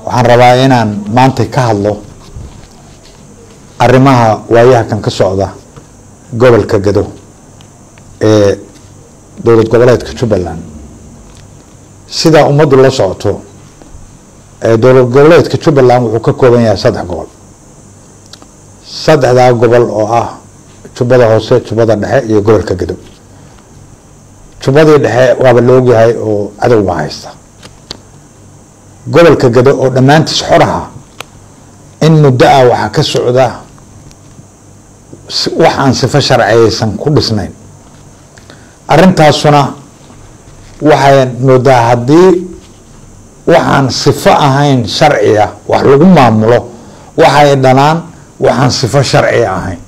waxaan rabaa inaan maanta ka hadlo arrimaha waayaha kan ka socda gobolka gado ee dowlad goboleedka jubbaland sidaa ummaddu la socoto ee dowlad goboleedka jubbaland wuxuu ka kooban yahay saddex gobol saddexdaa gobol oo ah jubbada hoose jubbada dhexe iyo gobolka gado jubbadii dhexe waaba la ogyahay oo cadow baa haysta gobolka gado oo dhammaantiis xoraha in muddo ah waxaa ka socda wax aan sifo sharciyaysan ku dhisnayn arrintaasuna waxay moodaa haddii waxaan sifo ahayn sharciya wax lagu maamulo waxay dhanaan waxaan sifo sharciya ahayn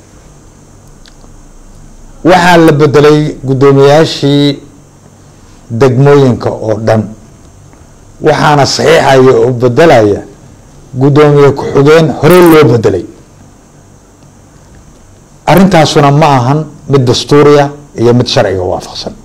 waxaa la bedelay guddoomiyaashii degmooyinka oo dhan waxaana saxiixaya oo bedelaya guddoomiye ku-xigeen horey loo bedelay arrintaasuna ma ahan mid dastuuriya iyo mid sharciga waafaqsan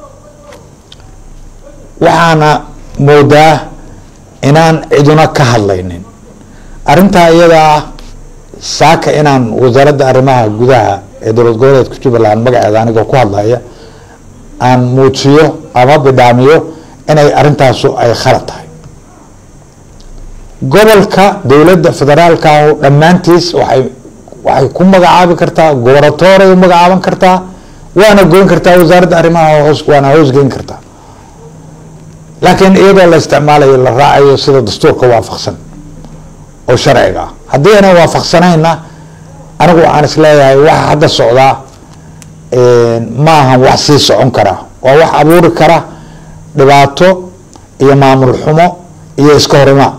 waxaana moodaa inaan ciduna ka hadlaynin arrintaa iyada ah saaka inaan wasaaradda arrimaha gudaha ee dowlad goboleedka jubbaland magaceeda anigoo ku hadlaya aan muujiyo ama bidhaamiyo inay arrintaasu ay khalad tahay gobolka dowladda federaalka ah dhammaantiis waxay waxay ku magacaabi kartaa goboratoray u magacaaban kartaa waana goyn kartaa wasaaradda arrimaha hoos waana hoosgeyn kartaa laakiin iyadoo la isticmaalayo la raacayo sida dastuurka waafaqsan oo sharciga ah haddii aanay waafaqsanayna anigu waxaan isleeyahay waxa hadda socdaa ma ahan wax sii socon kara waa wax abuuri kara dhibaato iyo maamul xumo iyo iska horimaad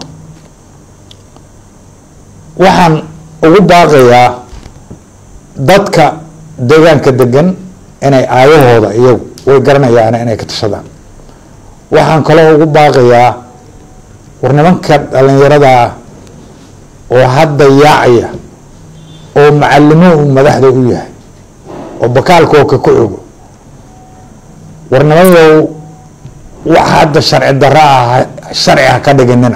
waxaan ugu baaqayaa dadka deegaanka degan inay aayahooda iyagu way garanayaan inay ka tashadaan waxaan kaloo ugu baaqayaa war nimanka dhalinyarada ah oo hadda yaacaya oo macalimuhu madaxda u yahay oo bakaalkooka ku ogo war nimanyow wax hadda sharci darro ah sharci ha ka dhiginina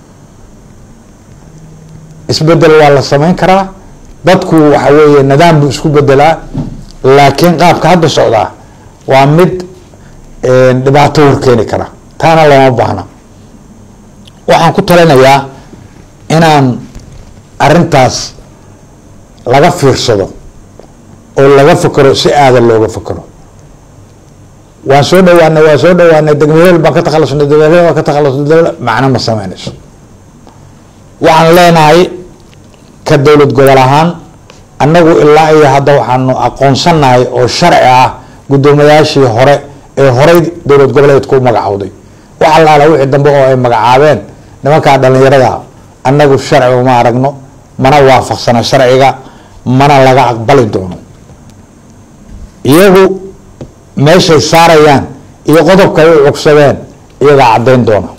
isbedel waa la samayn karaa dadku waxa weeye nidaam buu isku bedelaa laakiin qaabka hadda socdaa waa mid dhibaato horkeeni kara taana looma baahna waxaan ku talinayaa inaan arrintaas laga fiirsado oo laga fakero si aadan looga fakero waan soo dhawaanay waan soo dhawaanay degmaheel baan ka takhalusnay degmaheel baan ka takhalusnay macno ma sameynayso waxaan leenahay ka dowlad gobol ahaan annagu ilaa iyo hadda waxaanu aqoonsanahay oo sharci ah guddoomiyaashii hore ee horey dowlad goboleedku u magacowday wax allaala wixii dambe oo ay magacaabeen nimankaa dhalinyarada annagu sharci uma aragno mana waafaqsana sharciga mana laga aqbali doono iyagu meeshay saarayaan iyo qodobka ay u cugsadeen iyagaa caddayn doona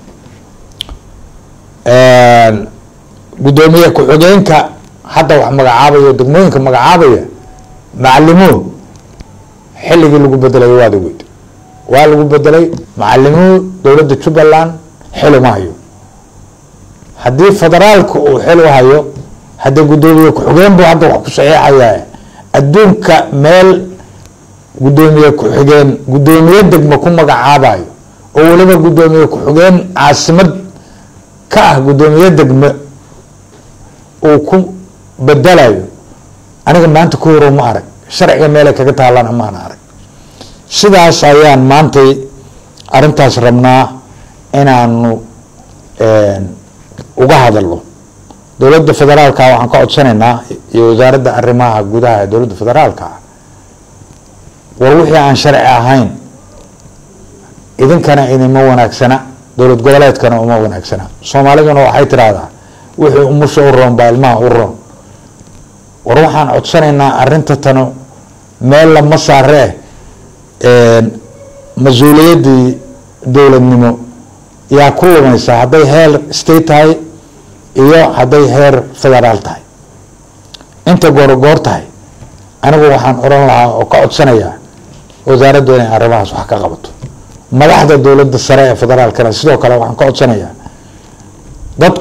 guddoomiye ku-xigeenka hadda wax magacaabaya degmooyinka magacaabaya macalimuhu xilligii lagu bedelay waad ogeyd waa lagu bedelay macalimuhu dowladda jubbaland xil uma hayo haddii federaalka uu xil u hayo haddii guddoomiye ku-xigeen buu hadda wax ku saxiixaya adduunka meel guddoomiye ku-xigeen guddoomiye degmo ku magacaabayo oo weliba guddoomiye ku-xigeen caasimad ka ah guddoomiye degme uu ku bedelayo aniga maanta ku horo ma arag sharciga meelay kaga taalana maana arag sidaas ayaan maantay arrintaas rabnaa inaanu uga hadalno dowladda federaalka waxaan ka codsanaynaa iyo wasaaradda arrimaha gudaha ee dowladda federaalka war wixii aan sharci ahayn idinkana idinma wanaagsana dowlad goboleedkana uma wanaagsana soomaaliduna waxay tiraahdaa wixii umusha u roon baa ilmaha u roon war waxaan codsanaynaa arrinta tanu meel lama saaree mas-uuliyaddii dowladnimo yaa ku lumaysa hadday heer state tahay iyo hadday heer federaal tahay inta goorogoor tahay anigu waxaan oran lahaa oo ka codsanayaa wasaaraddu inay arrimahaas wax ka qabato madaxda dowladda sare ee federaalkana sidoo kale waxaan ka codsanayaa dadku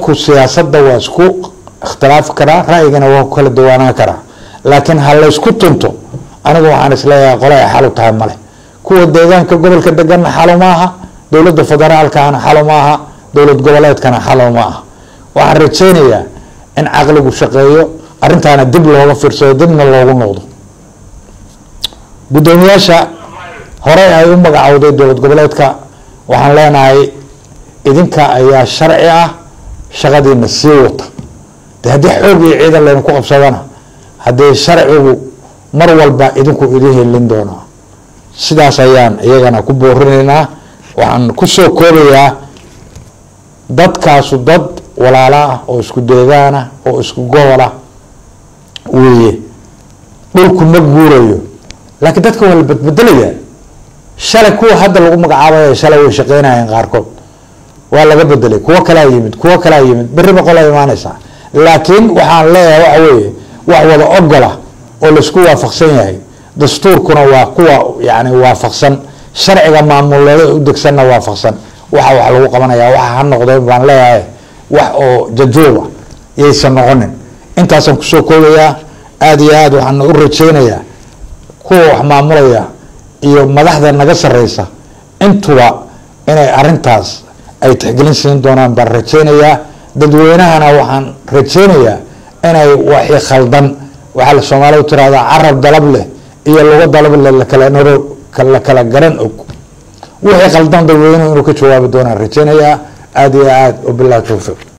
dadku siyaasadda waa isku ikhtilaafi karaa ra'yigana waa ku kala duwaanaan karaa laakiin ha laysku tunto anigu waxaan isleeyahay qole ay xalu tahay male kuwa deegaanka gobolka deganna xalo ma aha dowladda federaalkana xalo ma aha dowlad goboleedkana xalo ma aha waxaan rajaynayaa in caqligu shaqeeyo arrintaana dib looga fiirsado dibna loogu noqdo guddoomiyaasha horey ay u magacowday dowlad goboleedka waxaan leenahay idinka ayaa sharci ah shaqadiina sii wata de haddii xoog iyo ciidan laynu ku qabsadana haddii sharcigu mar walba idinku idin helin doonaa sidaas ayaan iyagana ku boorinaynaa waxaan kusoo koobayaa dadkaasu dad walaalo ah oo isku deegaanah oo isku gobol ah weeye dhulku ma guurayo laakiin dadka waa la badbedelayaa shalay kuwa hadda lagu magacaabaya shalay way shaqeynayeen qaarkood waa laga bedelay kuwo kalaa yimid kuwo kalaa yimid berri boqolaa imaanaysaa laakiin waxaan leeyahay waxa weeye wax wada ogola oo laisku waafaqsan yahay dastuurkuna waa kuwa yani waafaqsan sharciga maamuleeda u degsanna waafaqsan waxa wax lagu qabanaya waxa ha noqdeen baan leeyahay wax oo jajuuba yaysan noqonin intaasaan kusoo koobayaa aada iyo aad waxaan u rajeynayaa kuwa wax maamulaya iyo madaxda naga sareysa intuba inay arintaas ay tixgelin siin doonaan baan rajeynayaa dadweynahana waxaan rajeynayaa inay waxi khaldan waxaa la soomaaliya tirahdaa carab dalab leh iyo lugo dalab leh lakala naro la kala garan og wixii khaldan dadweynuhu inuu ka jawaabi doonaan rajeynayaa aada iyo aad wabilahi towfiiq